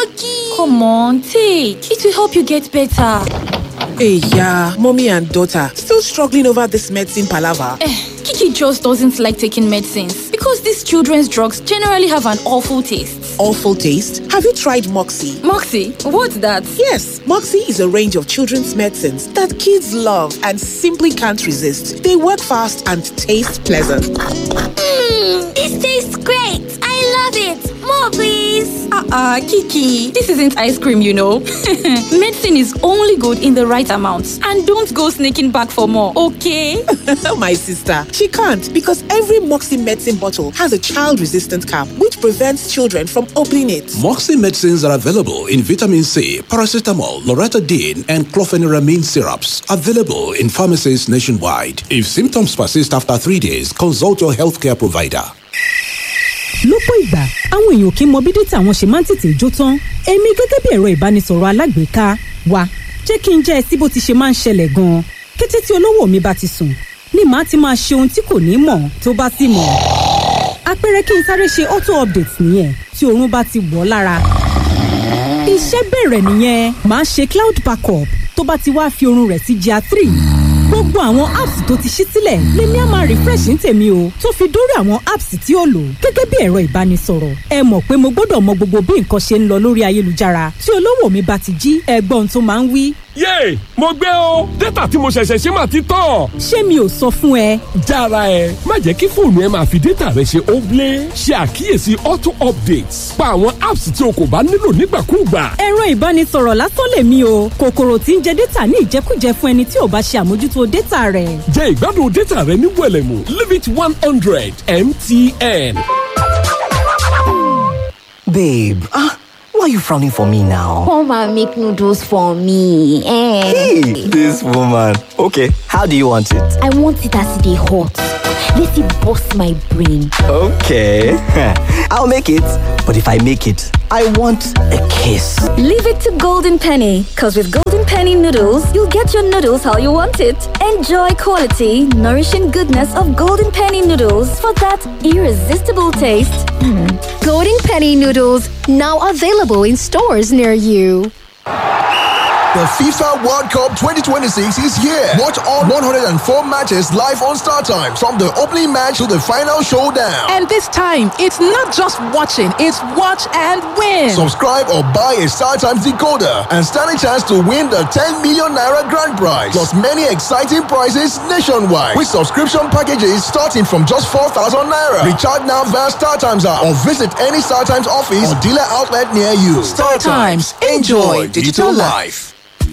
Maggie! Come on, take. It will help you get better. Hey, yeah, mommy and daughter still struggling over this medicine palaver. Eh, Kiki just doesn't like taking medicines because these children's drugs generally have an awful taste. Awful taste. Have you tried Moxie? Moxie, what's that? Yes, Moxie is a range of children's medicines that kids love and simply can't resist. They work fast and taste pleasant. Mmm, this tastes great! I love it! More, please! Uh-uh, Kiki. This isn't ice cream, you know. Medicine is only good in the right amount. And don't go sneaking back for more, okay? My sister, she can't because every Moxie medicine bottle has a child-resistant cap which prevents children from opening it. Moxie medicines are available in vitamin C, paracetamol, loratadine, and clofeniramine syrups. Available in pharmacies nationwide. If symptoms persist after three days, consult your healthcare provider. lọ́pọ̀ ìgbà àwọn èèyàn kì í mọ bí dátà wọn ṣe máa ń tètè jó tán èmi gẹ́gẹ́ bí ẹ̀rọ ìbánisọ̀rọ̀ alágbèéká wa jẹ́ kí n jẹ́ ẹ sí bó ti ṣe máa ń ṣẹlẹ̀ gan-an kété tí olówó mi bá ti sùn ni màá ti máa ṣe ohun tí kò ní mọ̀ tó bá sì mọ̀ àpẹẹrẹ kí n sáré ṣe auto update nìyẹn tí oorun bá ti wọ̀ ọ́ lára iṣẹ́ bẹ̀rẹ̀ nìyẹn màá ṣe cloud backup tó bá ti wá fi oorun rẹ̀ sí GIA three gbogbo àwọn apps tó ti ṣí sílẹ̀ lèmi á máa refresh ní tèmi o tó fi dórí àwọn apps tí ó lò gẹ́gẹ́ bí ẹ̀rọ ìbánisọ̀rọ̀ ẹ mọ̀ pé mo gbọ́dọ̀ mọ gbogbo bí nǹkan ṣe ń lọ lórí ayélujára tí olówó mi bá ti jí ẹgbọ́n tó máa ń wí. yéè mo gbé o dátà tí mo ṣẹ̀ṣẹ̀ ṣe máa ti tán. ṣé mi ò sọ fún ẹ. jára ẹ má jẹ́ kí fóònù ẹ máa fi dátà rẹ ṣe óblé ṣe àkíyèsí auto updates pa àwọn apps tí o kò bá nílò nígbàkúùgbà. ẹ̀rọ ìbánisọ̀rọ̀ lásán lèmi o kòkòrò tí ń jẹ dátà ní ìjẹkújẹ fún ẹni tí ò bá ṣe àmójútó dátà rẹ̀. jẹ ìgbádùn dátà rẹ ní wẹlẹmù limit one hundred mtn. Babe, ah, why are you frowning for me now? Come and make noodles for me. Eh. Hey, this woman. Okay, how do you want it? I want it as they hot. Let it bust my brain. Okay, I'll make it. But if I make it, I want a kiss. Leave it to Golden Penny, because with Golden Penny noodles, you'll get your noodles how you want it. Enjoy quality, nourishing goodness of Golden Penny noodles for that irresistible taste. Golden Penny noodles now available in stores near you. The FIFA World Cup 2026 is here. Watch all 104 matches live on Star Time from the opening match to the final showdown. And this time, it's not just watching, it's watch and win. Subscribe or buy a Star Times decoder and stand a chance to win the 10 million naira grand prize. Plus many exciting prizes nationwide with subscription packages starting from just 4,000 naira. Recharge now via Star Times app or visit any Star Times office or dealer outlet near you. Star Times. Enjoy digital life.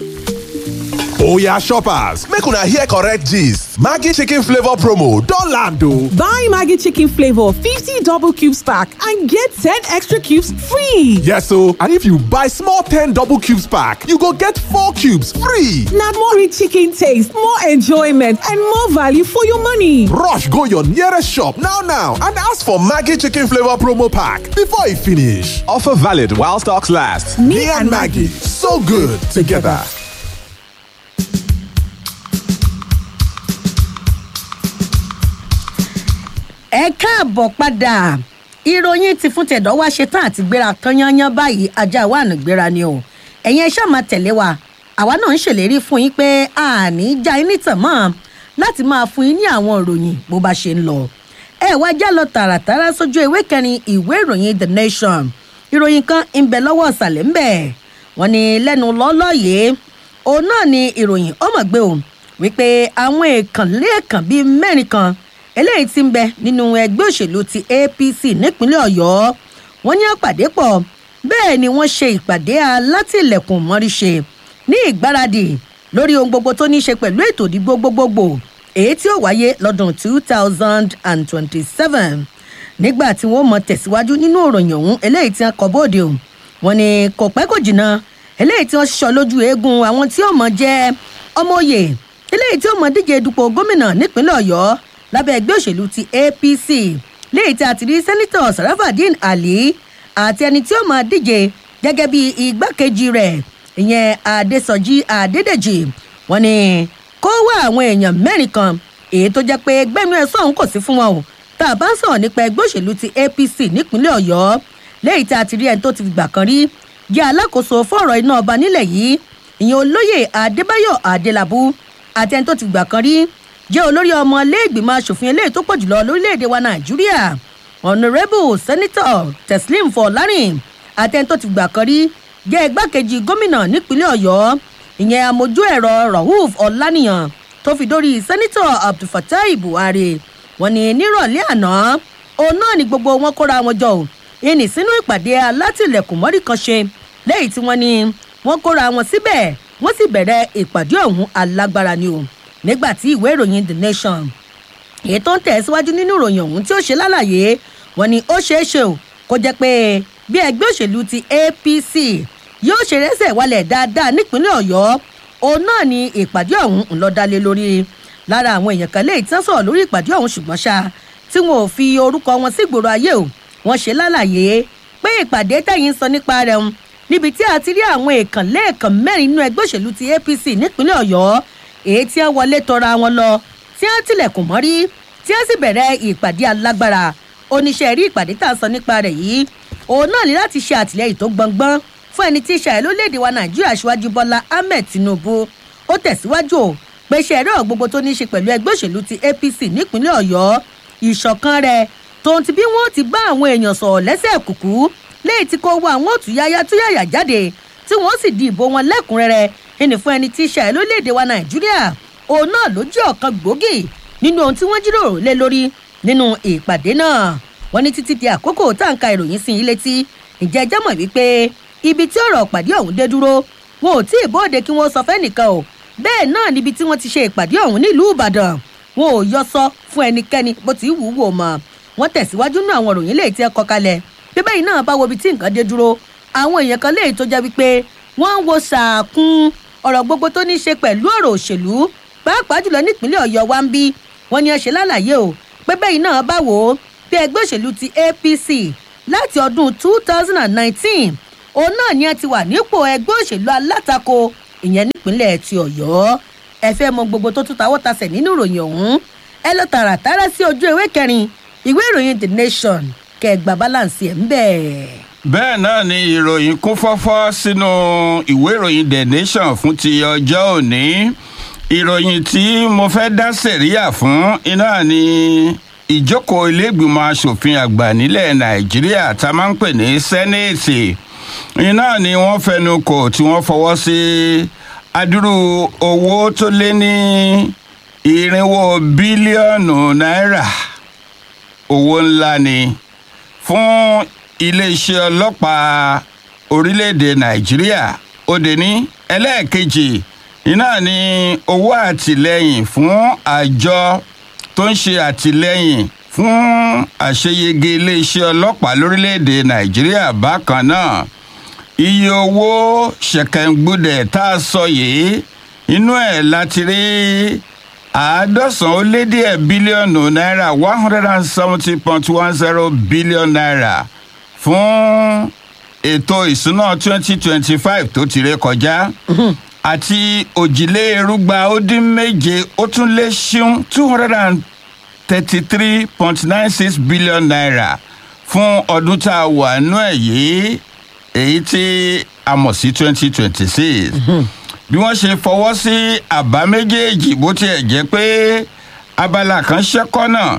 oya shoppers make una hear correct gist maggi chicken flavour promo don land o. Buy Maggie Chicken Flavor 50 double cubes pack and get 10 extra cubes free. yes o and if you buy small ten double cubes pack you go get four cubes free. Now more rich chicken taste, more enjoyment, and more value for your money. rush go your nearest shop now now and ask for maggi chicken flavour promo pack before e finish. offer valid while stocks last. me, and maggi so good together. ẹ káàbọ̀ padà ìròyìn ti fún tẹ̀dọ̀ wá ṣetán àti gbéra tán yányán báyìí ajá wa àná gbéra ni o ẹ̀yin ẹ ṣáà máa tẹ̀lé wa àwa náà ń ṣèlérí fún yín pé àní já yín nítàn mọ́ láti máa fún yín ní àwọn ìròyìn bó bá ṣe ń lọ ẹ wá já lọ tààràtàrà sójú ìwé kẹrin ìwé ìròyìn the nation ìròyìn kan ń bẹ lọ́wọ́ ọ̀sàlẹ̀ ń bẹ̀ wọ́n ní lẹ́nu lọ́lọ́ yìí òun náà ni ìròyìn ọmọgbé o wípé àwọn èèkàn lẹ́ẹ̀kan bíi mẹ́rin kan eléyìí ti ń bẹ nínú ẹgbẹ́ òṣèlú ti apc nípínlẹ̀ ọ̀yọ́ wọ́n ní àpàdé pọ̀ bẹ́ẹ̀ ni wọ́n ṣe ìpàdé alátìlẹ̀kùn mọ́ríṣe ní ìgbáradì lórí ohun gbogbo tó ní í ṣe pẹ̀lú ètò ìdìbò gbogbogbò èyí tí ó wáyé lọ́dún two thousand and twenty-seven nígbà tí wọ́n mọ tẹ̀síwájú nínú òròyìn ọ̀hún eléyìí tí wọ́n kọ bóde o wọ́n ní kò pẹ́ kò jìnnà eléyìí tí wọ́n ṣiṣọ́ lójú eegun àwọn tí ó mọ jẹ́ ọmọ òye eléyìí tí ó mọ díje dupò gómìnà nípínlẹ̀ ọ̀yọ́ lábẹ́ ẹgbẹ́ òṣèlú ti apc léyìí tí a ti rí sẹ́nitọ̀ sarafadin ali àti ẹni tí ó máa díje gẹ́gẹ́ bí igbákejì rẹ̀ ìyẹn adésọjí adédèjì wọn ni kó wá àwọn èèyàn mẹ́rin kan èyí tó jẹ́ pé gbẹ́nu ẹ̀ sọ̀hún kò sí fún wọn o tá a bá ń sọ̀rọ̀ nípa ẹgbẹ́ òṣèlú ti apc nípínlẹ̀ ọ̀yọ́ léyìí tí a ti rí ẹni tó ti gbà kan rí jẹ́ alákòóso fọ́ọ̀rọ̀ iná ọba nílẹ̀ yìí ìyẹn olóyè adébáyọ̀ adélábù àti ẹni tó ti gbà kan rí jẹ́ olórí ọmọ iléègbìmọ̀ asòfin eléyìí tó pọ̀ jùlọ lórílẹ̀‐èdè wa nàìjíríà honourable senator teslim fọlárin àti ẹni tó ti gbà kan rí jẹ́ igbákejì gómìnà nípínlẹ̀ ọ̀yọ́ ìyẹn amójú ẹ̀rọ rahuf ọ̀lànìyàn tó fi dórí senator abdulfatai buhari wọn ni nírọ̀lẹ́ àná òun náà ni gbogbo wọn kóra wọn jọ ò ìní sínú ìpàdé alátìlẹ̀kùnmọ́rí kan ṣe lẹ́yìn tí wọ́n ní wọ́n kóra wọn síbẹ̀ wọ́n sì bẹ̀rẹ̀ ìpàdé ọ̀hún alágbára ni o nígbà tí ìwé ìròyìn the nation èyí tó ń tẹ̀síwájú nínú ìròyìn ọ̀hún tí ó ṣe lálàyé wọn ni ó ṣeé ṣe o kó jẹ́ pé bí ẹgbẹ́ òṣèlú ti apc yóò ṣe rẹ́sẹ̀ wálẹ̀ dáadáa nípínlẹ̀ ọ̀yọ́ òun náà ni ìpàdé ọ̀hún ń lọ dálé lórí lára àwọn èèyàn kan léyìí tí wọ́n sọ̀rọ̀ lórí ìpàdé ọ̀hún ṣùgbọ́n ṣá tí wọn ò fi orúkọ wọn sí ìgboro ayé o wọ́n ṣe lálàyé pé ìpàdé tẹ̀yìn sọ nípa rẹ̀ ń níbi tí a ti rí àwọn èèkàn lẹ́ẹ̀kan mẹ́rin nínú ẹgbẹ́ òṣèlú ti apc nípínlẹ̀ ọ̀yọ́ èyí tí wọ́n wọlé tọra wọn lọ tí wọ́n tilẹ̀kùn mọ́rí tí wọ́n sì bẹ̀rẹ̀ ìpàdé alágbára oníṣẹ́ rí ìpàdé tá a sọ nípa rẹ̀ yìí òun náà ní láti ṣe àtìlẹyìn tó gbọngbọ́n fún ẹni tí ṣàyẹ̀ lórílẹ̀‐èdè wa nàìjíríà aṣíwájú bọ́lá ahmed tinubu ó tẹ̀síwájú o pé ṣe ẹ̀rọ gbogbo tó ní í ṣe pẹ̀lú ẹgbẹ́ òṣèlú ti apc nípínlẹ̀ ọ̀yọ́ ìṣọ̀kan rẹ̀ tòun ti bí wọ́n ti bá àwọn èèyàn sọ̀rọ̀ lẹ́sẹ̀ kùkú léyìí tí kò wọ àwọn òtúyáyá túyàyà jáde tí wọ́n sì di ìbò wọn lẹ́kùnrẹ́rẹ́ ẹnì fún ẹni tí ṣàyẹ̀ lórílẹ̀‐èdè wa nàìjíríà òun náà ló jẹ́ ọ̀kan gbòógì nínú ohun tí wọ́n jíròrò lé lórí nínú ìpàdé náà wọ́n ní títí di àkókò tá à ń ka ìròyìn sí i létí ìjẹ́ ẹjẹ́ mọ̀ wípé ibi tí ọ̀rọ̀ ìpàdé ọ̀hún dé dúró wọn ò tí ì bóde kí wọ́n sọ fẹ́nìkan o bẹ́ẹ̀ náà níbi tí wọ́n ti ṣe ìpàdé ọ̀hún nílùú ìbàdàn wọn ò yọ sọ fún ẹnikẹ́ni bó ti wù ú wò mọ́ wọ́n tẹ̀síwájú nínú àwọn ìròyìn léyìí tí ẹ kọ kalẹ̀ bí bẹ́ẹ̀ náà bá wo ibi tí nǹkan dé dúró àwọn èèyàn kan léyìí tó jẹ́ wípé wọ́n ń wo sàkún ọ̀rọ̀ gbogbo tó ní í ṣe pẹ̀lú ọ̀rọ̀ òṣèlú pàápàá jùlọ nípínlẹ̀ ọ̀yọ́ wa ń bí wọ́n ní ẹ ṣe lálàyé o pé bẹ́ẹ̀ náà bá wò ó bí ẹgbẹ́ òṣèlú ti apc láti ọdún two thousand and nineteen òun náà ni ẹ ti wà nípò ẹgbẹ́ òṣèlú alátakò ìyẹn nípínlẹ̀ ti ọ̀yọ́ ẹ fẹ́ mọ gbogbo tó tún tawọ́ tasẹ̀ nínú ìròyìn ọ̀hún ẹ lọ tààràtàrà sí ojú ewé kẹrin ìwé ìròyìn the nation kẹgbà balance ẹ̀ ń bẹ̀. bẹ́ẹ̀ náà ni ìròyìn kún fọ́fọ́ sínú ìwé ìròyìn the nation fún ti ọjọ́ òní ìròyìn tí mo fẹ́ dá sẹ̀ríyà fún iná ni ìjókòó iléègbìmọ̀ asòfin àgbà nílẹ̀ nàìjíríà tá a máa ń pè ní sẹ́nẹ̀tì iná ni wọ́n fẹnu kò tí wọ́n fọwọ́ sí adúrú owó tó lé ní irinwó bílíọ̀nù náírà owó ńlá ni fún iléeṣẹ́ ọlọ́pàá orílẹ̀-èdè nàìjíríà ó dé ní ẹlẹ́ẹ̀kejì iná ni owó àtìlẹ́yìn fún àjọ tó ń ṣe àtìlẹ́yìn fún àṣeyege iléeṣẹ́ ọlọ́pàá lórílẹ̀‐èdè nàìjíríà bákan náà iye owó ṣẹ̀kẹ̀ǹgbùdẹ̀ tá a sọ yìí inú ẹ̀ láti rí àádọ́sàn ó lé díẹ̀ bílíọ̀nù náírà one hundred and seventy point one zero billion naira fún ètò ìsúná twenty twenty five tó ti ré kọjá àti òjìlérúgba ó dín méje ó tún lé ṣíún two hundred and thirty-three point nine six billion naira fún ọdún tá a wà nú ẹ̀ yìí èyí tí a mọ̀ sí twenty twenty six bí wọ́n ṣe fọwọ́ sí àbá méjèèjì bó tiẹ̀ jẹ́ pé abala kan ṣẹ́kọ́ náà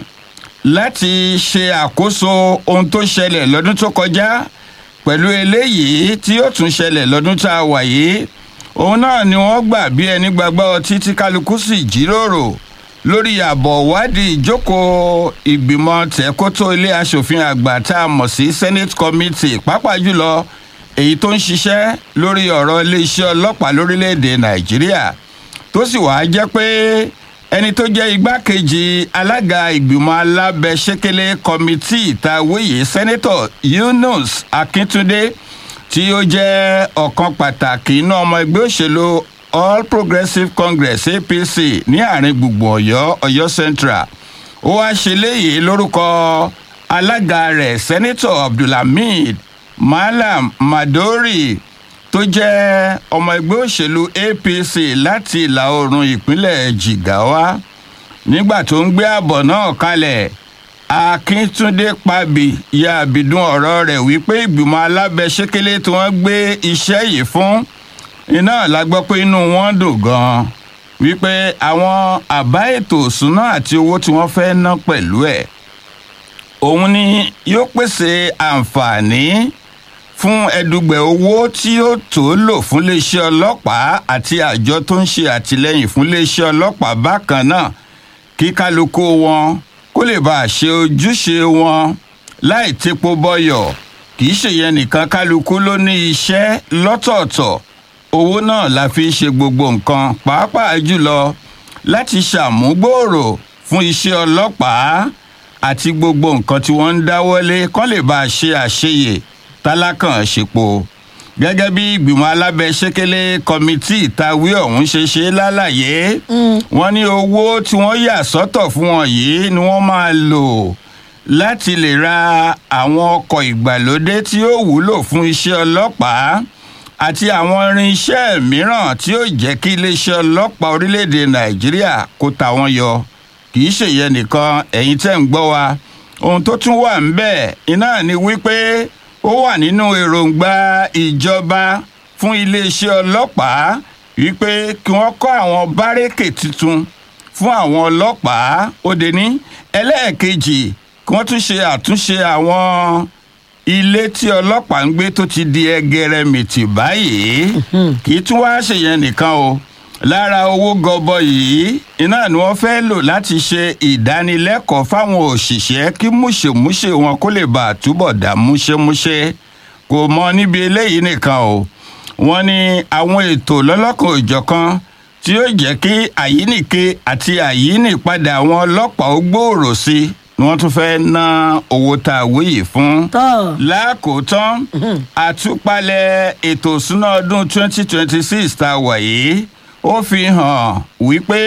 láti ṣe àkóso ohun tó ṣẹlẹ̀ lọ́dún tó kọjá pẹ̀lú eléyìí tí yóò tún ṣẹlẹ̀ lọ́dún tá a wà yìí òun náà ni wọ́n gbà bí ẹni gbàgbọ́ ọtí tí kálukú sì jíròrò lórí àbọ̀ ìwádìí ìjókòó ìgbìmọ̀ tẹ̀kótó ilé asòfin àgbà tá a mọ̀ sí senate committee pàápàá jùlọ èyí tó ń ṣiṣẹ́ lórí ọ̀rọ̀ iléeṣẹ́ ọlọ́pàá lórílẹ̀‐èdè nàìjíríà tó sì wàá jẹ́ pé ẹni tó jẹ́ igbákejì alága ìgbìmọ̀ alábẹ́sẹ́kẹ́lẹ́ kọ́mítì tá a wéyè sẹ́nẹ́tọ̀ yunus akíntúndé tí ó jẹ́ ọ̀kan pàtàkì inú ọmọ ẹgbẹ́ òṣèlú all progressives congress apc ní àárín gbùngbùn ọ̀yọ́ ọ̀yọ́ central ó wáá ṣe léyìí lórúkọ alága rẹ̀ sẹ́nẹ́tọ̀ abdulhamid malam madori tó jẹ́ ọmọ ẹgbẹ́ òṣèlú apc láti ìlà oòrùn ìpínlẹ̀ jigawa nígbà tó ń gbé àbọ̀ náà kalẹ̀ akíntúndé pàbí ya àbìdún ọ̀rọ̀ rẹ̀ wípé ìgbìmọ̀ alábẹ́sẹ́kẹ́lé tí wọ́n gbé iṣẹ́ yìí fún iná la gbọ́ pé inú wọn dùn gan-an wípé àwọn àbá ètò òṣùná àti owó tí wọ́n fẹ́ ná pẹ̀lú ẹ̀ òun ni yóò pèsè àǹfààní fún ẹdùgbẹ̀ owó tí yóò tó lò fún iléeṣẹ́ ọlọ́pàá àti àjọ tó ń ṣe àtìlẹ́yìn fún iléeṣẹ́ ọlọ́pàá bákan náà kí kálukú wọn kó lè bá a ṣe ojúṣe wọn láì tepo bọyọ̀ kì í ṣèyẹn nìkan kálukú ló ní iṣẹ́ lọ́tọ̀ọ̀tọ̀ owó náà la fi ń ṣe gbogbo nǹkan pàápàá jùlọ láti ṣàmúgbòòrò fún iṣẹ́ ọlọ́pàá àti gbogbo nǹkan tí wọ́n ń dáwọ́lé kán lè bá a ṣe àṣeyè tálákàn ṣepo gẹ́gẹ́ bí ìgbìmọ̀ alábẹ́sẹ́kẹ́lé kọ́mítì ìtawí ọ̀hún ṣe ṣe lálàyé wọ́n ní owó tí wọ́n yà sọ́tọ̀ fún wọn yìí ni wọ́n máa lò láti lè ra àwọn ọkọ̀ ìgbàlódé tí ó wúlò fún iṣẹ́ ọlọ́pàá àti àwọn irinṣẹ́ mìíràn tí ó jẹ́ kí iléeṣẹ́ ọlọ́pàá orílẹ̀-èdè nàìjíríà kó ta wọ́n yọ kì í ṣèyẹn nìkan ẹ̀yin tẹ́ ń gbọ́ wa ohun tó tún wà ń bẹ̀ iná ni wípé ó wà nínú èròǹgbà ìjọba fún iléeṣẹ́ ọlọ́pàá wípé kí wọ́n kọ́ àwọn bárẹ́kè tuntun fún àwọn ọlọ́pàá ó dé ní ẹlẹ́ẹ̀kejì kí wọ́n tún ṣe àtúnṣe àwọn ilé tí ọlọ́pàá ń gbé tó ti di ẹgẹrẹmìtì báyìí kì í tún wá ṣèyẹn nìkan o lára owó gọbọ yìí iná ni wọn fẹ́ lò láti ṣe ìdánilẹ́kọ̀ọ́ fáwọn òṣìṣẹ́ kí múṣemúṣe wọn kó lè bá àtúbọ̀ dá múṣemúṣe kò mọ níbi eléyìí nìkan o wọn ní àwọn ètò lọ́lọ́kan òjọ̀kan tí yóò jẹ́ kí àyínìke àti àyínìpadà àwọn ọlọ́pàá ó gbòòrò sí i ni wọ́n tún fẹ́ ná owó tá a wí yìí fún. lákòótán àtúpalẹ̀ ètò ìsúná ọdún 2026 tá a wà yìí ó fi hàn wípé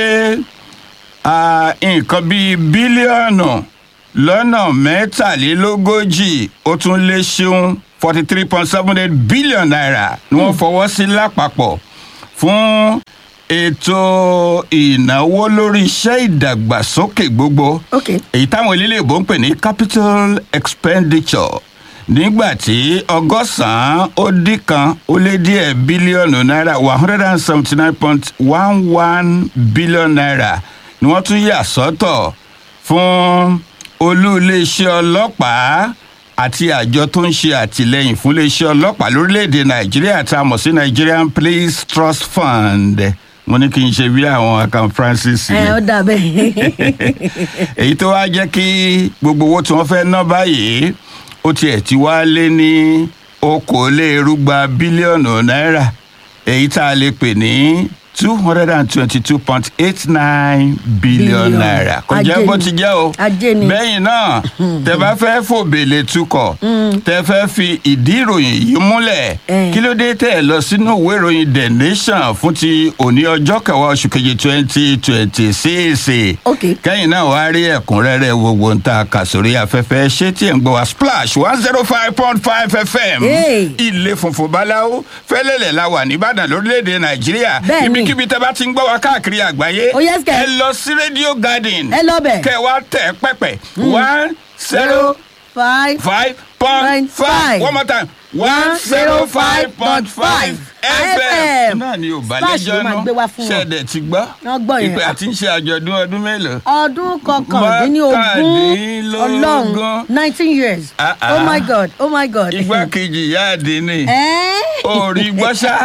nǹkan bíi bílíọ̀nù lọ́nà mẹ́tàlélógójì ó tún lé ṣeun forty three point seven eight billion naira ni wọ́n fọwọ́ sí lápapọ̀ fún ètò ìnáwó lórí iṣẹ́ ìdàgbàsókè gbogbo èyí táwọn eléléèbó ń pè ní capital expenditure nígbà tí ọgọ́sàn-án ó dín kan ó lé díẹ̀ bílíọ̀nù náírà one hundred and seventy nine point one one billion naira ni wọ́n tún yà sọ́tọ̀ fún olú iléeṣẹ́ ọlọ́pàá àti àjọ tó ń ṣe àtìlẹyìn fún iléeṣẹ́ ọlọ́pàá lórílẹ̀‐èdè nàìjíríà tá a mọ̀ sí nigerian police trust fund mo ní kí n ṣe bí àwọn akan francis ẹ ó dà bẹ́ẹ̀. èyí tó wá jẹ́ kí gbogbo owó tí wọ́n fẹ́ ná báyìí ó tiẹ̀ ti wá lé ní okòólérúgba bílíọ̀nù náírà èyí tá a lè pè ní two hundred and twenty-two point eight nine billion Billion. naira kò jẹ́ Ajé bó ni. ti jẹ́ o Ajé ni. bẹ́yìn náà tẹ bá fẹ́ fòbèlè tukọ̀ tẹ fẹ́ fi ìdí ìròyìn yìí múlẹ̀ kí ló dé tẹ̀ lọ sínú ìwé ìròyìn the nation fún ti òní ọjọ́ kẹwàá oṣù kejì twenty twenty six kẹ́yìn náà wàá rí ẹ̀kúnrẹ́rẹ́ gbogbo ń ta kàsórí afẹ́fẹ́ ṣé tí ẹ̀ ń gbọ́ wa splash one zero five point five fm ilé funfun báláwo fẹ́lẹ́lẹ̀ la wà nìbàdàn lórílẹ̀‐èdè nàìjíríà Bẹ́ẹ̀ni. ibikíbi tẹ bá ti ń gbọ́ wa káàkiri àgbáyé Oh, yes, kẹ̀. ẹ lọ sí radio garden ẹ lọ bẹ̀. kẹ wá tẹ̀ pẹ́pẹ́ one zero five five point five one more time one zero five point five fm náà ni ò bá Splash ló lẹ́jọ́ máa gbé wá fún náà wọn. ṣẹ̀dẹ̀ ti gbọ́ Wọ́n gbọ́ yẹn. ìpè àti ń ṣe àjọ̀dún ọdún mélòó. ọdún kọkàndínlógún ọlọ́run nineteen years Ah, ah. oh my god oh my god. igbákejì ìyá àdínní ẹ́ orí gbọ́sá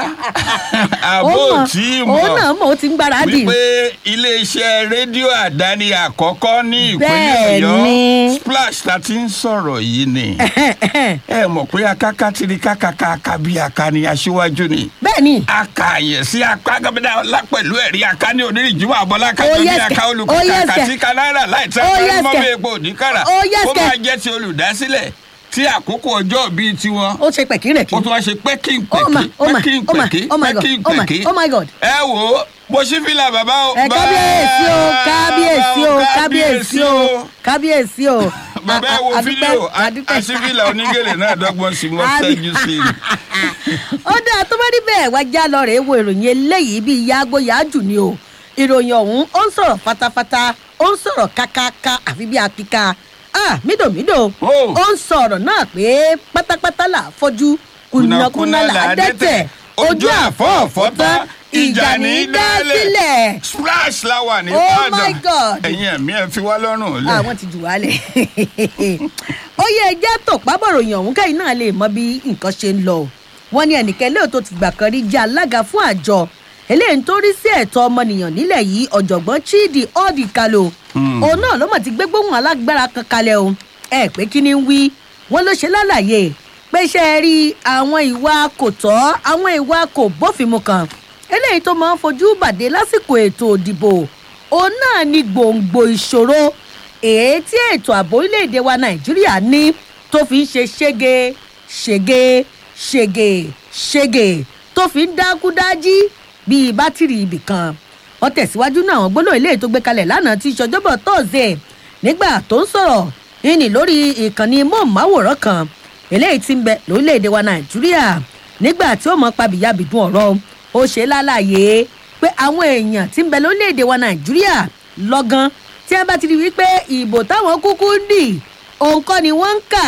ó àbó mọ̀ tí òun náà mọ̀ mọ̀ ó ti ń gbáradì. wípé iléeṣẹ́ rédíò àdáni àkọ́kọ́ ní ìpínlẹ̀ Bẹ́ẹ̀ ọ̀yọ́ ni. splash ta ti ń sọ̀rọ̀ yìí ni ẹ mọ̀ pé akáká tiri kákàká bí aka ni aṣíwájú ni. bẹ́ẹ̀ni. akààyè sí apá gómìnà ọlá pẹ̀lú ẹ̀rí aká ní onírìnjúmọ̀ àbọ̀lá Oh, kájọ ní yes, aka kẹ̀. olùkọ́ Oh, yes, kàkà kẹ̀. tí kanáírà láì tẹ́ Oh, parí yes, mọ́mọ́ kẹ̀. epo òdìkára Oh, yes, ó kẹ̀. máa jẹ́ ti olùdásílẹ̀ tí àkókò ọjọ́ bíi tiwọn. ó ṣe pẹ̀kírẹ̀kí. ó tún wá ṣe pẹ́kín Oh my, pẹ̀kí oh my, pẹ́kín oh my, pẹ̀kí oh my God, pẹ́kín oh my, pẹ̀kí. oh my God. ẹ wò ó mo ṣí fìlà bàbá o. ẹ kábíyèsí o kábíyèsí o kábíyèsí o kábíyèsí o. bàbá ẹ wo A- a- fídíò adúpẹ́, adúpẹ́. àṣìfìlà onígèlè náà dọ́gbọ́n sí mo Àbí- ṣẹ́jú sí i. ó dáa tó bá rí bẹ́ẹ̀ wá já lọ rèé wo ìròyìn eléyìí bíi yaago yaaju ni o ìròyìn ọ̀hún ó ń sọ̀rọ̀ fatafata ó ń sọ̀rọ̀ kákáká àfi bí apika ah mídòmídò ó ń sọ ọ̀rọ̀ náà pé pátápátá là fọ́jú kùnàkùnà là á dẹ́tẹ̀ ojú àfọ̀ọ̀fọ̀ tán ìjà ní í dá sílẹ̀. splash la wà ní Oh ìbàdàn my God. ẹ̀yin ẹ̀mí ẹ̀ fi wá lọ́rùn lẹ̀. àwọn ti jù wálẹ̀ ó yẹ ẹjẹ́ tó pábọ̀ròyìn ọ̀hún kẹ́yìn náà lè mọ bí nǹkan ṣe ń lọ wọ́n ní ẹnìkan lóò tó ti gbà kan rí jẹ́ alága fún àjọ eléyìí tó rí sí ẹ̀tọ́ ọmọnìyàn nílẹ̀ yìí ọ̀jọ̀gbọ́n chidi ọ́ọ̀dì kalo òun náà ló mọ̀ ti gbé gbóhùn alágbára kan kalẹ̀ o ẹ pé kí ni ń wí wọ́n ló ṣe lálàyé pé ṣe é rí àwọn ìwà kò tọ́ àwọn ìwà kò bófinmu kan eléyìí tó máa ń fojú bàdé lásìkò ètò òdìbò òun náà ni gbòǹgbò ìṣòro èyí tí ètò ààbò orílẹ̀-èdè wa nàìjíríà ní tó fi ń ṣe ṣége ṣége ṣége ṣége tó fi ń dákúdájí bíi bátìrì ibì kan wọ́n tẹ̀síwájú náà àwọn gbólóhùn eléyìí tó gbé kalẹ̀ lánàá tí ìṣọjọ́bọ̀ tọ́sẹ̀ nígbà tó ń sọ̀rọ̀ ìní lórí ìkànnì móhùnmáwòrán kan eléyìí ti ń bẹ lórílẹ̀‐èdè wa nàìjíríà nígbà tí ó mọ pabìyàbìdún ọ̀rọ̀ ó ṣe lálàyé pé àwọn èèyàn ti ń bẹ lórílẹ̀‐èdè wa nàìjíríà lọ́gán tí wọ́n bá ti rí wípé ìbò táwọn kúkú ń dì òun kọ́ ni wọ́n ń kà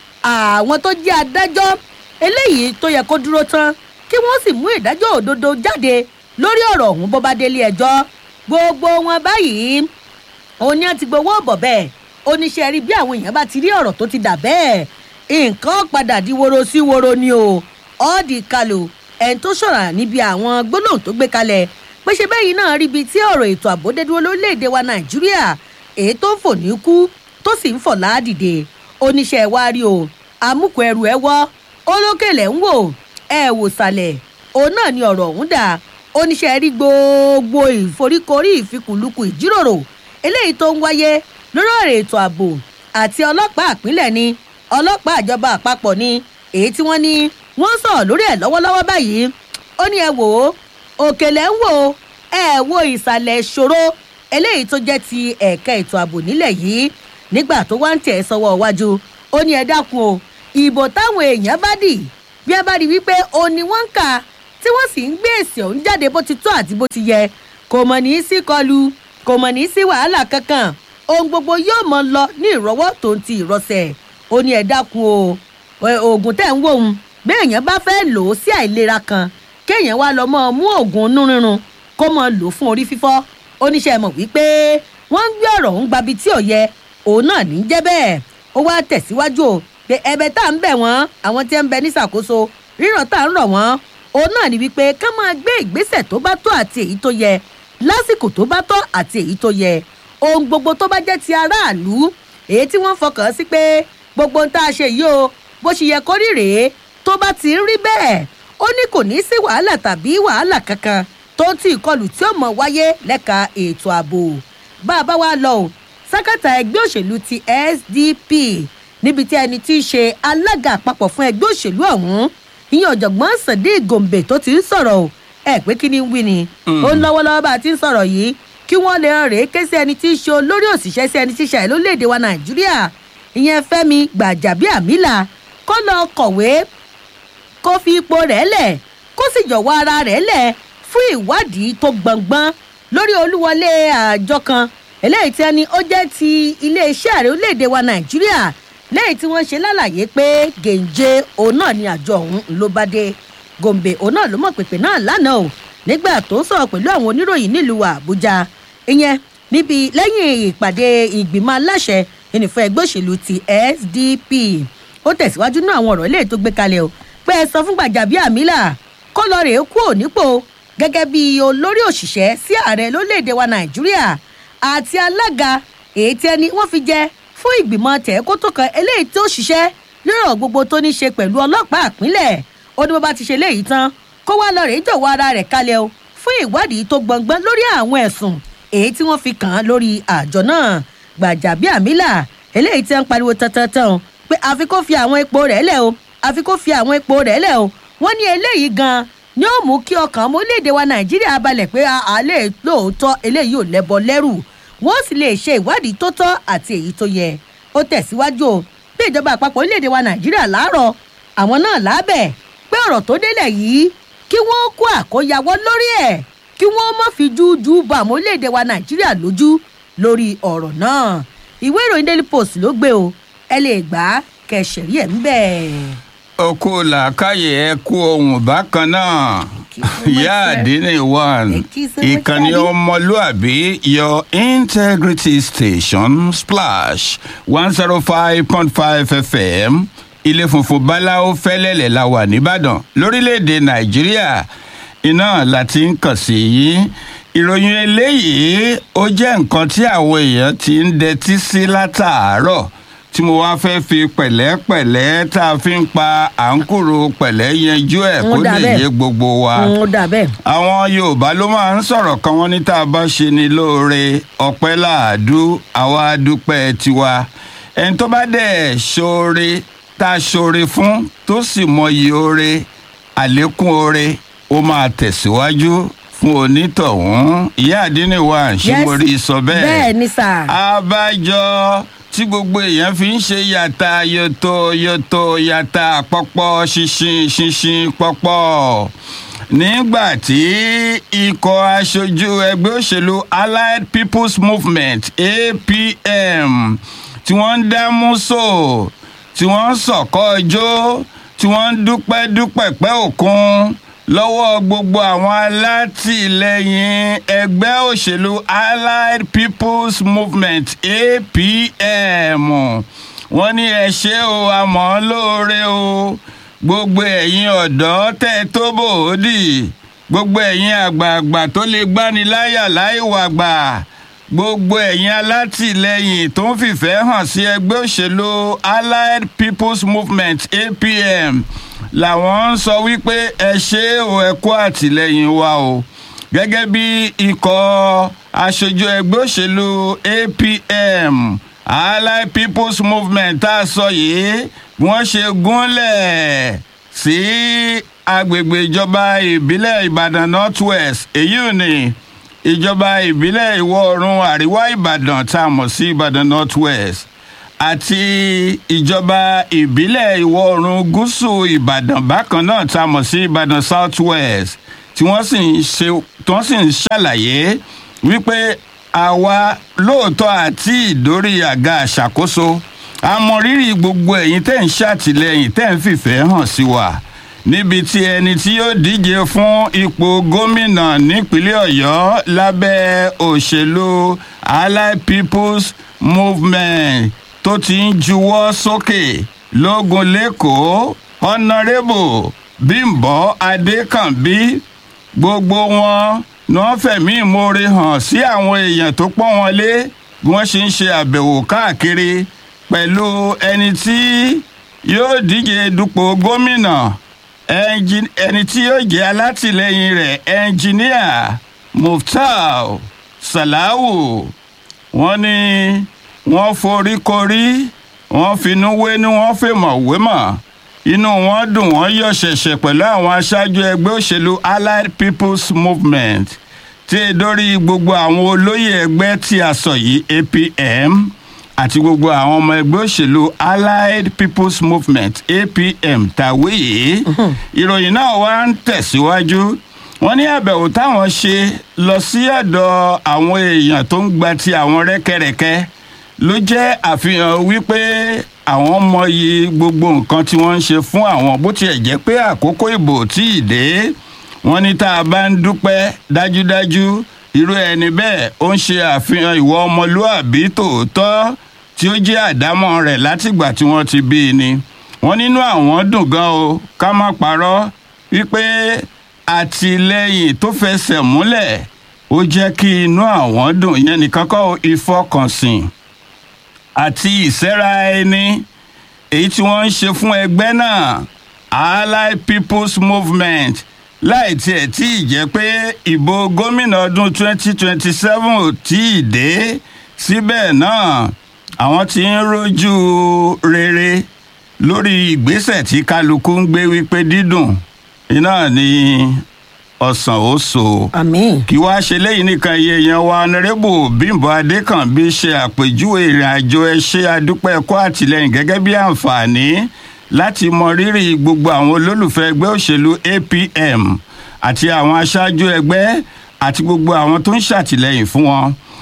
àwọn tó jẹ́ adájọ́ eléyìí tó yẹ kó dúró tán kí wọ́n sì mú ìdájọ́ òdodo jáde lórí ọ̀rọ̀ ọ̀hún bó bá délé ẹjọ́ gbogbo wọn báyìí òun ni a ti gbowó ọ̀bọ̀ bẹ́ẹ̀ oníṣẹ́ rí bí àwọn èèyàn bá ti rí ọ̀rọ̀ tó ti dà bẹ́ẹ̀ nǹkan padà di woro sí woro ni o ọ́ọ̀dì kalò ẹni tó ṣọ̀rọ̀ níbi àwọn gbólóhùn tó gbé kalẹ̀ pé ṣe bẹ́yìn náà rí ibi tí ọ̀rọ̀ ètò ààbò dé dúró lórílẹ̀‐èdè wa nàìjíríà èyí tó ń fò ní kú tó sì ń fọ̀ láàdìde oníṣẹ́ wa rí o amúkù ẹrù ẹ wọ́ olókèlè ń wò ẹ wò sàlẹ̀ òun náà ni ọ̀rọ̀ ọ̀hún dà oníṣẹ́ rí gbogbo ìforíkorí ìfikùnlukù ìjíròrò eléyìí tó ń wáyé lórí ọ̀rọ̀ ètò ààbò àti ọlọ́pàá àpínlẹ̀ ni ọlọ́pàá àjọba àpapọ̀ ni èyí tí wọ́n ní wọ́n sọ̀rọ̀ lórí ẹ̀ lọ́wọ́lọ́wọ́ báyìí ó ní ẹ wò ó òkèlè ń wò ó ẹ wo ìsàlẹ̀ ìṣòro eléyìí tó jẹ́ ti ẹ̀ka ètò ààbò nílẹ̀ yìí nígbà tó wá ń tẹ̀ sọ́wọ́ iwájú ó ní ẹ dákun o ìbò táwọn èèyàn bá dì bí ẹ bá rí wípé o ní wọ́n ń kà tí wọ́n sì ń gbé èsì ọ̀hún jáde bó ti tó àti bó ti yẹ kò mọ̀ ní í sí kọlu kò mọ̀ ní í sí wàhálà kankan ohun gbogbo yóò mọ lọ ní ìrọwọ́ tó ń ti ìrọsẹ̀ ó ní ẹ dákun o oògùn tẹ̀ ń wò ó bí èèyàn bá fẹ́ lò ó sí àìlera kan kéèyàn wá lọ mọ́ mú oògùn inú rírun kó mọ́ lò ó fún orí fífọ́ oníṣẹ́ mọ̀ wípé wọ́n ń gbé ọ̀rọ̀ ń gbabi tí ò yẹ òun náà ní í jẹ́ bẹ́ẹ̀ ó wá tẹ̀síwájú o pé ẹ̀bẹ̀ tá à ń bẹ̀ wọ́n àwọn tí ń bẹ ní ṣàkóso rírọ̀ tá à ń rọ̀ wọ́n òun náà ní wípé ká máa gbé ìgbésẹ̀ tó bá tó àti èyí tó yẹ lásìkò tó bá tọ́ àti èyí tó yẹ ohun gbogbo tó bá jẹ́ ti aráàlú èyí tí wọ́n fọkàn sí pé gbogbo ń tá a ṣe yìí o bó ṣe yẹ kó rí rèé tó bá ti ń rí bẹ́ẹ̀ ó ní kò ní sí wàhálà tàbí wàhálà kankan tó ń tí ìkọlù tí ó mọ̀ wáyé lẹ́ka ètò ààbò bá a bá wá lọ o sákàtà ẹgbẹ́ òṣèlú ti sdp níbi tí ẹni tí í ṣe alága àpapọ̀ fún ẹgbẹ́ òṣèlú ọ̀hún ìyẹn ọ̀jọ̀gbọ́n sadiq gombe tó ti ń sọ̀rọ̀ o ẹ pé kí ni ń wí ni ó ń lọ́wọ́lọ́wọ́ bá a ti ń sọ̀rọ̀ yìí kí wọ́n lè rèé ké sí ẹni tí í ṣe olórí òṣìṣẹ́ sí ẹni tí í ṣe àìlóléèdè wa nàìjíríà ìyẹn fẹ́mi gbàjàbíàmílà kó lọ kọ̀wé kó fi ipò rẹ̀ lẹ̀ kó sì jọ̀wọ́ ara rẹ̀ lẹ̀ fún ìwádìí tó gbọ̀ngbọ́n lórí olúwọlé àjọ kan eléyìí tí ẹni ó jẹ́ ti iléeṣẹ́ ààrẹ orílẹ̀-èdè wa nàìjíríà lẹ́yìn tí wọ́n ṣe lálàyé pé gèǹje òun náà ni àjọ ọ̀hún ló bá dé gòǹbè òun náà ló mọ̀ pèpè náà lánàá o nígbà tó ń sọ̀rọ̀ pẹ̀lú àwọn oníròyìn nílùú àbújá ìyẹn níbi lẹ́yìn ìpàdé ìgbìmọ̀ aláṣẹ ìnìfọ̀ ẹgbẹ́ òṣèlú ti sdp ó tẹ̀síwájú náà àwọn ọ̀rọ̀ ilé tó gbé kalẹ̀ o pé ẹ sọ fún gbàjàbíàmílà kó lọ rèé kú ònípò gẹ́gẹ́ bí olórí òṣìṣẹ́ sí ààrẹ lórílẹ̀‐èdè wa nàìjíríà àti alága èyí tí ẹni wọ́n fi jẹ fún ìgbìmọ̀ tẹ̀ẹ́kótó kan eléyìí tó ṣiṣẹ́ lérò gbogbo tó ní ṣe pẹ̀lú ọlọ́pàá àpínlẹ̀ ó ní bó bá ti ṣe léyìí tán kó wá lọ rèé jọ̀wọ́ ara rẹ̀ kalẹ̀ o fún ìwádìí tó gbọ̀ngbọ́n lórí àwọn ẹ̀sùn èyí tí wọ́n fi kàn án lórí àjọ náà gbàjàbíàmílà eléyìí tí wọ́n ń pariwo tantantan pé àfi kó fi àwọn epo rẹ̀ lẹ̀ o àfi kó fi àwọn epo rẹ̀ lẹ̀ o wọ́n ní eléyìí gan ni ó mú kí ọkàn ọmọ orílẹ̀-èdè wa nàìjíríà balẹ̀ pé àlẹ́ lóòótọ́ eléyìí ò lẹ́bọ lẹ́rù wọ́n sì lè ṣe ìwádìí tó tọ́ àti èyí tó yẹ ó tẹ̀síwájú o bí ìjọba àpapọ̀ orílẹ̀-èdè wa nàìjíríà láàárọ̀ àwọn náà lábẹ̀ pé ọ̀rọ̀ tó délẹ̀ yìí kí wọ́n kó àkóyawọ́ lórí ẹ̀ kí wọ́n má fi jújú bọ àwọn orílẹ̀-èdè wa nàìjíríà lójú lórí ọ̀rọ̀ náà ìwé ìròyìn daily post ló gbé o ẹ lè gbà á kẹsẹ̀rí ẹ̀ ń bẹ̀. oko làákàyè ẹ kú ohun bákan náà ìyá àdínní one ìkànnì ọmọlúàbí your integrity station splash one zero five point five fm ilé funfun báláwo fẹ́lẹ́lẹ̀ la wà nìbàdàn lórílẹ̀‐èdè nàìjíríà iná láti ń kàn sí yín ìròyìn eléyìí ó jẹ́ nǹkan tí àwọn èèyàn ti ń dẹtí sí látàárọ̀ tí mo wá fẹ́ fi pẹ̀lẹ́pẹ̀lẹ́ tá a fi ń pa àǹkùrù pẹ̀lẹ́ yanjú ẹ̀ kó lè yé gbogbo wa. ó dà bẹ́ẹ̀. àwọn yorùbá ló máa ń sọ̀rọ̀ kan wọ́n ní tá a bá ṣe ni lóore ọpẹ́ láàdú àwa dúpẹ́ tiwa ẹni tó bá dẹ̀ ṣoore tá a ṣoore fún tó sì mọyì oore àlékún oore ó máa tẹ̀síwájú fún onítọ̀hún ìyá àdínní wa ṣé mo rí i sọ bẹ́ẹ̀. bẹ́ẹ̀ ni sà. abájọ tí gbogbo èèyàn fi ń ṣe yàtà yòtò yòtò yàtà pọpọ ṣinṣin ṣinṣin pọpọ nígbà tí ikọ̀ aṣojú ẹgbẹ́ òṣèlú allied people's movement apm tí wọ́n ń dá múso tí wọ́n ń sọ̀kọ́ ọjọ́ tí wọ́n ń dúpẹ́ dúpẹ́ pẹ́ òkun lọ́wọ́ gbogbo àwọn alátìlẹyìn ẹgbẹ́ òṣèlú allied people's movement apm wọ́n ní ẹ ṣe o àmọ́ lóore o gbogbo ẹ̀yin ọ̀dọ́ tẹ̀ tó bòódì gbogbo ẹ̀yin àgbààgbà tó lè gbani láyà láìwàgbà gbogbo ẹ̀yin alátìlẹyìn tó ń fìfẹ́ hàn sí ẹgbẹ́ òṣèlú allied people's movement apm làwọn ń sọ wípé ẹ ṣe o ẹ kó àtìlẹyìn wa o gẹ́gẹ́ bí ikọ̀ aṣojú ẹgbẹ́ òṣèlú apm allied people's movement tá a sọ yìí wọ́n ṣe gúnlẹ̀ sí agbègbè ìjọba ìbílẹ̀ ìbàdàn north west èyí ò ní ìjọba ìbílẹ̀ ìwọ̀ oòrùn àríwá ìbàdàn tá a mọ̀ sí ìbàdàn north west àti ìjọba ìbílẹ̀ ìwọ̀ oòrùn gúúsù ìbàdàn bákan náà tá a mọ̀ sí ìbàdàn south west tí wọ́n sì ń ṣe tí wọ́n sì ń ṣàlàyé wípé àwa lóòótọ́ àti ìdórí àga àṣàkóso àmọ̀rírì gbogbo ẹ̀yin tẹ́ ń ṣàtìlẹ́yìn tẹ́ ń fìfẹ́ hàn sí wa níbi tí ẹni tí yóò díje fún ipò gómìnà nípínlẹ̀ ọ̀yọ́ lábẹ́ òṣèlú allied people's movement tó ti ń juwọ́ sókè lógun lẹ́kọ̀ọ́ honourable bímbọ adékànbí gbogbo wọn ni wọ́n fẹ̀mí ìmoore hàn sí àwọn èèyàn tó pọ́n wọn lé bí wọ́n ṣe ń ṣe àbẹ̀wò káàkiri pẹ̀lú ẹni tí yóò díje dupò gómìnà ẹni tí yóò jẹ́ alátìlẹyìn rẹ̀ ẹnjìníà muftar salahu wọ́n ní wọ́n forí korí wọ́n finú wé ní wọ́n fèmọ̀ wémọ̀ inú wọn dùn wọ́n yọ̀ ṣẹ̀ṣẹ̀ pẹ̀lú àwọn aṣáájú ẹgbẹ́ òṣèlú allied people's movement tí e dórí gbogbo àwọn olóyè ẹgbẹ́ tí a sọ yìí apm àti gbogbo àwọn ọmọ ẹgbẹ́ òṣèlú allied people's movement apm tàwé yìí ìròyìn náà wá ń tẹ̀síwájú wọ́n ní àbẹ̀wò táwọn ṣe lọ sí ọ̀dọ̀ àwọn èèyàn tó ń gba ti àwọn rẹ́kẹrẹ́kẹ́ ló jẹ́ àfihàn wípé àwọn mọyì gbogbo nǹkan tí wọ́n ń ṣe fún àwọn bó tiẹ̀ jẹ́ pé àkókò ìbò tí ì dé wọ́n ní tá a bá ń dúpẹ́ dájúdájú irú ẹni bẹ́ẹ̀ ó ń ṣe àfihàn ìwọ ọmọlúàbí tòótọ́ tí ó jẹ́ àdámọ́ rẹ̀ látìgbà tí wọ́n ti bí i ni wọ́n nínú àwọn dùn gan o ká má parọ́ wípé àtìlẹyìn tó fẹsẹ̀ múlẹ̀ ó jẹ́ kí inú àwọn dùn yẹn nìkan kọ́ ìfọkànsìn àti ìsẹ́ra ẹni èyí tí wọ́n ń ṣe fún ẹgbẹ́ náà allied people's movement láì tiẹ̀ tí ì jẹ́ pé ìbò gómìnà ọdún 2027 ò tí ì dé síbẹ̀ náà àwọn tí ń rojú rere lórí ìgbésẹ̀ tí kálukú ń gbé wípé dídùn iná ni ọ̀sán ó so. àmín. kí wàá ṣe lẹ́yìn nìkan iye yẹn wa ọ̀nàrẹ́bù bímbọ adékànbí ṣe àpèjúwe ìrìn àjò ẹṣẹ́ adúpẹ́ ẹ̀kọ́ àtìlẹ́yìn gẹ́gẹ́ bí àǹfààní láti mọ rírì gbogbo àwọn olólùfẹ́ ẹgbẹ́ òṣèlú apm àti àwọn aṣáájú ẹgbẹ́ àti gbogbo àwọn tó ń ṣàtìlẹ́yìn fún wọn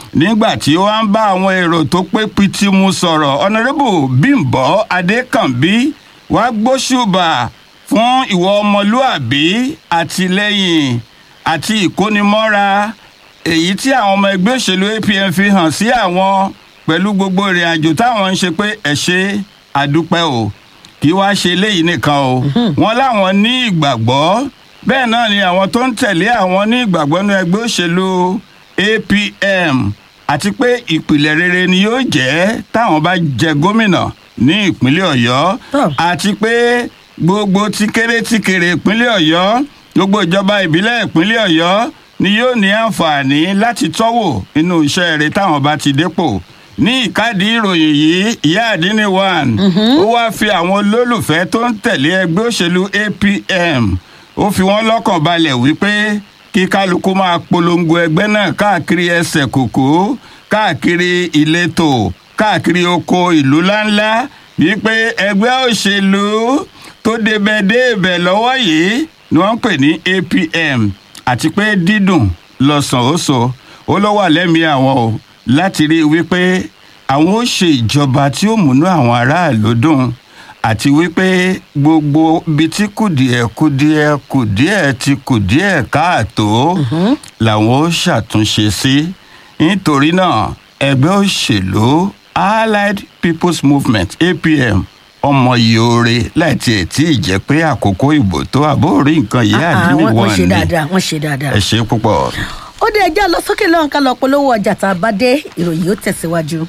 nígbà tí ó wá ń bá àwọn èrò tó pé pitimu sọ̀rọ̀ ọ̀nàrẹ́bù bímbọ́ adékànbí wá gbóṣùbà fún ìwọ ọmọlúàbí àtìlẹ́yìn àti ìkónimọ́ra èyí tí àwọn ọmọ ẹgbẹ́ òṣèlú apm fi hàn sí àwọn pẹ̀lú gbogbo ìrìn àjò táwọn ń ṣe pé ẹ̀ ṣe àdúpẹ́ o kí wá ṣe eléyìí nìkan o wọn láwọn ní ìgbàgbọ́ bẹ́ẹ̀ náà ni àwọn tó ń tẹ̀lé àwọn ní ìgbàgbọ́ ní ẹgbẹ́ òṣèlú apm àti pé ìpìlẹ̀ rere ni yóò jẹ́ táwọn bá jẹ gómìnà ní ìpínlẹ̀ ọ̀yọ́ àti pé gbogbo ti kéré ti kéré ìpínlẹ̀ ọ̀yọ́ gbogbo ìjọba ìbílẹ̀ ìpínlẹ̀ ọ̀yọ́ ni yóò ní àǹfààní láti tọ́wò inú iṣẹ́ rẹ̀ táwọn bá ti dépò ní ìkádìí ìròyìn yìí ìyá àdínní one ó wáá fi àwọn olólùfẹ́ tó ń tẹ̀lé ẹgbẹ́ òṣèlú apm ó fi wọ́n lọ́kàn balẹ̀ wípé kí kálukú máa polongo ẹgbẹ́ náà káàkiri ẹsẹ̀ kòkó káàkiri ìletò káàkiri oko ìlú ńláńlá wípé ẹgbẹ́ òṣèlú tó débẹ̀ débẹ̀ lọ́wọ́ yìí ni wọ́n ń pè ní apm àti pé dídùn lọ́sàn-án ó sọ ó ló wà lẹ́mìí àwọn o láti rí i wípé àwọn ó ṣe ìjọba tí ó múnú àwọn aráàlú dùn àti wípé gbogbo ibi tí kùdìẹ̀ kùdìẹ̀ kùdìẹ̀ ti kùdìẹ̀ káàtó làwọn ó ṣàtúnṣe sí nítorí náà ẹgbẹ́ òṣèlú allied people's movement apm ọmọ yoore láti ẹ̀ tí ì jẹ́ pé àkókò ìbò tó àbórí nǹkan yìí àdínní wọ́n wọn ṣe ni dáadáa wọ́n ṣe dáadáa. ẹ ṣe púpọ̀. ó dé ẹjẹ́ lọ sókè lọ́hùn ká lọ polówó ọjà tá a bá dé ìròyìn yóò tẹ̀síwájú.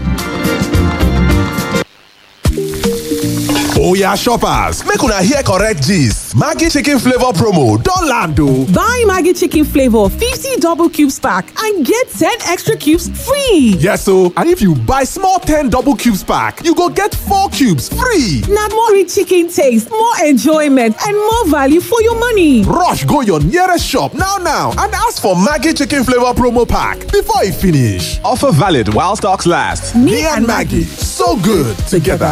Oya shoppers, make una hear correct gist. Maggi chicken flavor promo don land o. Buy Maggie Chicken Flavor 50 double cubes pack and get 10 extra cubes free. Yes o, and if you buy small 10 double cubes pack, you go get 4 cubes free. Now more rich chicken taste, more enjoyment, and more value for your money. Rush go your nearest shop now now and ask for Maggi chicken flavor promo pack before e finish. Offer valid while stocks last. Me, and Maggie, so good together.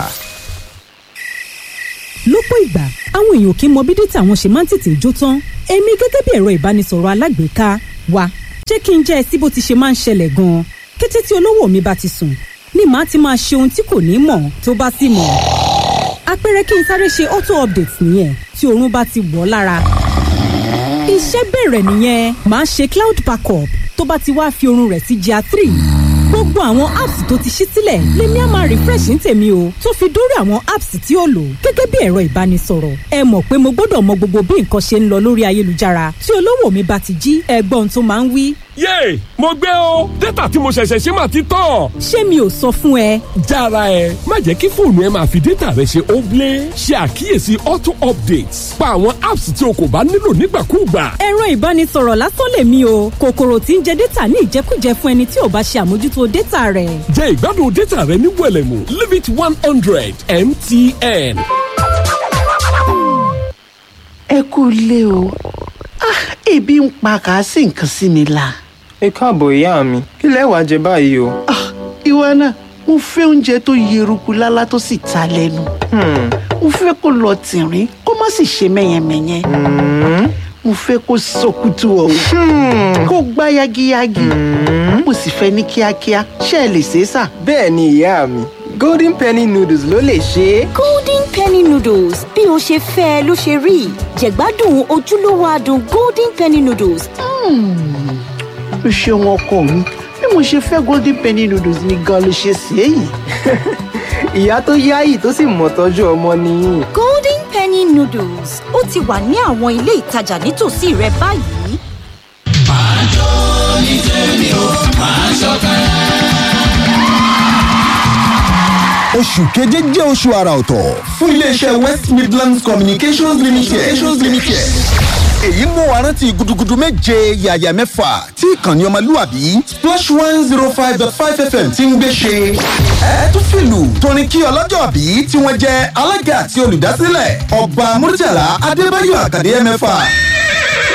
lọ́pọ̀ ìgbà àwọn èèyàn kì í mọ bí dátà wọn ṣe máa ń tètè jó tán èmi gẹ́gẹ́ bí ẹ̀rọ ìbánisọ̀rọ̀ alágbèéká wa jẹ́ kí n jẹ́ ẹ sí bó ti ṣe máa ń ṣẹlẹ̀ gan-an kété tí olówó mi bá ti sùn ni màá ti máa ṣe ohun tí kò ní mọ̀ tó bá sì mọ̀ àpẹẹrẹ kí n sáré ṣe auto update nìyẹn tí oorun bá ti wọ̀ ọ́ lára iṣẹ́ bẹ̀rẹ̀ nìyẹn màá ṣe cloud backup tó bá ti wá fi oorun rẹ̀ sí gr three gbogbo àwọn apps tó ti ṣí sílẹ̀ lèmi á máa refresh ní tèmi o tó fi dórí àwọn apps tí ó lò gẹ́gẹ́ bí ẹ̀rọ ìbánisọ̀rọ̀ ẹ mọ̀ pé mo gbọ́dọ̀ mọ gbogbo bí nǹkan ṣe ń lọ lórí ayélujára tí olówó mi bá ti jí ẹgbọ́n tó máa ń wí. yéè mo gbé o dátà tí mo ṣẹ̀ṣẹ̀ ṣe máa ti tán. ṣé mi ò sọ fún ẹ. jára ẹ má jẹ́ kí fóònù ẹ máa fi dátà rẹ ṣe óblé ṣe àkíyèsí auto updates pa àwọn apps tí o kò bá nílò nígbàkúùgbà. ẹ̀rọ ìbánisọ̀rọ̀ lásán lèmi o kòkòrò tí ń jẹ dátà ní ìjẹkújẹ fún ẹni tí ò bá ṣe àmójútó dátà rẹ̀. jẹ́ ìgbádùn dátà rẹ ní wẹ̀lẹ̀mú limit one hundred mtn. ẹ kú ilé o Ah, ebi ń pa kà á sì nǹkan sí mi la. ẹ káàbọ̀ ìyá mi kí lẹ wàá jẹ báyìí o. ìwọ náà mo fẹ́ oúnjẹ tó yeruku lálá tó sì ta lẹ́nu. mo fẹ́ kó lọ tìrín kó má sì ṣe mẹ́yẹmẹ́yẹ. mo fẹ́ kó sọkútù ọ̀hún kó gbá yagiyagi. mo sì fẹ́ ní kíákíá ṣé ẹ lè ṣe é sà. bẹ́ẹ̀ ni ìyá mi golden penny noodles ló lè ṣe é. golden penny noodles bí o ṣe fẹ́ ẹ ló ṣe rí jẹ̀gbádùn ojúlówó adùn golden penny noodles. o ṣeun ọkọ mi bí mo ṣe fẹ́ golden penny noodles ni gan ló ṣe ṣe é yìí. ìyá tó yáyì tó sì mọ̀ tọ́jú ọmọ nìyí. golden penny noodles ó ti wà ní àwọn ilé ìtajà nítòsí rẹ báyìí. máa jó ní tèmi o máa ṣọ̀kan. oṣù keje jẹ́ oṣù àrà ọ̀tọ̀ fún iléeṣẹ́ west midlands communications limited. communications limited. èyí mú wa rántí gudugudu méje yàyà mẹ́fà tí ìkànnì ọmọlúwàbí splash one zero five dot five fm ti ń gbé ṣe. ẹ tún fìlù torin kí ọlọ́jọ́ bí tí wọ́n jẹ́ alága àti olùdásílẹ̀ ọba murtala adébáyọ̀ àkàdé mẹ́fà